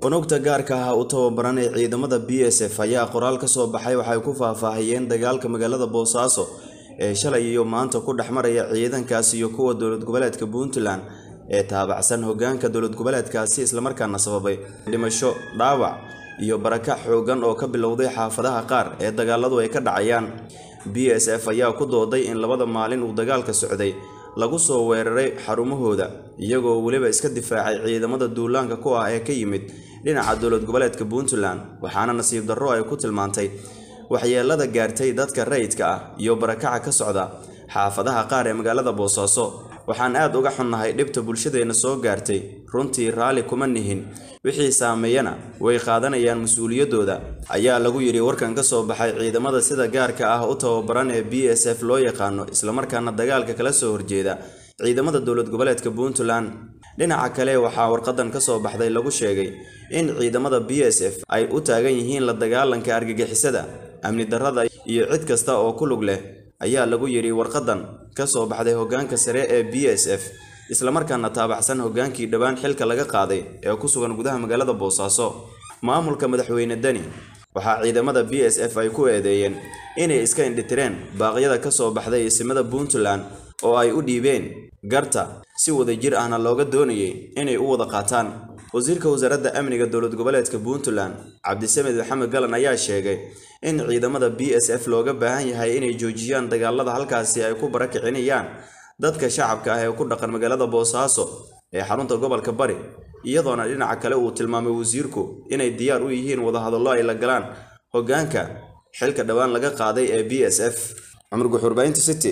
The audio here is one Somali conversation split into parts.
unugta gaarka ah u tababaran ee ciidamada b s f ayaa qoraal ka soo baxay waxay ku faahfaahiyeen dagaalka magaalada boosaaso ee shalay iyo maanta ku dhex maraya ciidankaasi iyo kuwa dowlad goboleedka puntland ee taabacsan hogaanka dowlad goboleedkaasi islamarkaana sababay dhimasho dhaawac iyo barakac xoogan oo ka bilowday xaafadaha qaar ee dagaaladu ay ka dhacayaan b s f ayaa ku dooday in labada maalin uu dagaalka socday lagu soo weeraray xarumahooda iyagoo weliba iska difaacay ciidamada duulaanka ku ah ee ka yimid dhinaca dowlad goboleedka puntland waxaana nasiib darro ay ku tilmaantay waxyeelada gaartay dadka rayidka ah iyo barakaca ka socda xaafadaha qaar ee magaalada boosaaso waxaan aad uga xunnahay dhibta bulshadeenna soo gaartay runtii raalli kuma nihin wixii saameeyana way qaadanayaan mas-uuliyaddooda ayaa lagu yidhi warkan ka soo baxay ciidamada sida gaarka ah u tababaran ee b s f loo yaqaano islamarkaana dagaalka kala soo horjeeda ciidamada dowlad goboleedka puntland dhinaca kale waxaa warqadan ka soo baxday lagu sheegay in ciidamada b s f ay u taagan yihiin la dagaalanka argagixisada amni darrada iyo cid kasta oo ku lug leh ayaa lagu yidhi warqadan ka soo baxday hogaanka sare ee b s f islamarkaana taabacsan hogaankii dhowaan xilka laga qaaday ee ku sugan gudaha magaalada boosaaso maamulka madaxweyne deni waxaa ciidamada b s f ay ku eedeeyeen inay iska indhitireen baaqyada ka soo baxday isimada puntland oo ay u dhiibeen garta si wadajir ahna looga doonayay inay u wada qaataan wasiirka wasaaradda amniga dowlad goboleedka puntland cabdisamed maxamed galan ayaa sheegay in ciidamada b s f looga baahan yahay inay joojiyaan dagaalada halkaasi ay ku barakicinayaan dadka shacabka ah ee ku dhaqan magaalada boosaaso ee xarunta gobolka bari iyadoona dhinaca kale uu tilmaamay wasiirku inay diyaar u yihiin wadahadallo ay la galaan hogaanka xilka dhowaan laga qaaday ee b s f cumar guxuurbaynta city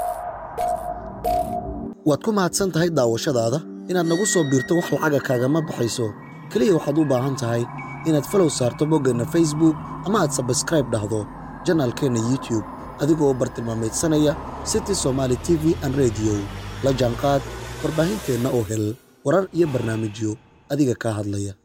waad ku mahadsan tahay daawashadaada inaad nagu soo biirto wax lacaga kaagama baxayso keliya waxaad u baahan tahay inaad falow saarto boggeenna facebook ama aad sabskraib dhahdo janaalkeenna youtube adigoo bartilmaamaydsanaya city somaali t v an rediyo la jaanqaad warbaahinteenna oo hel warar iyo barnaamijyo adiga kaa hadlaya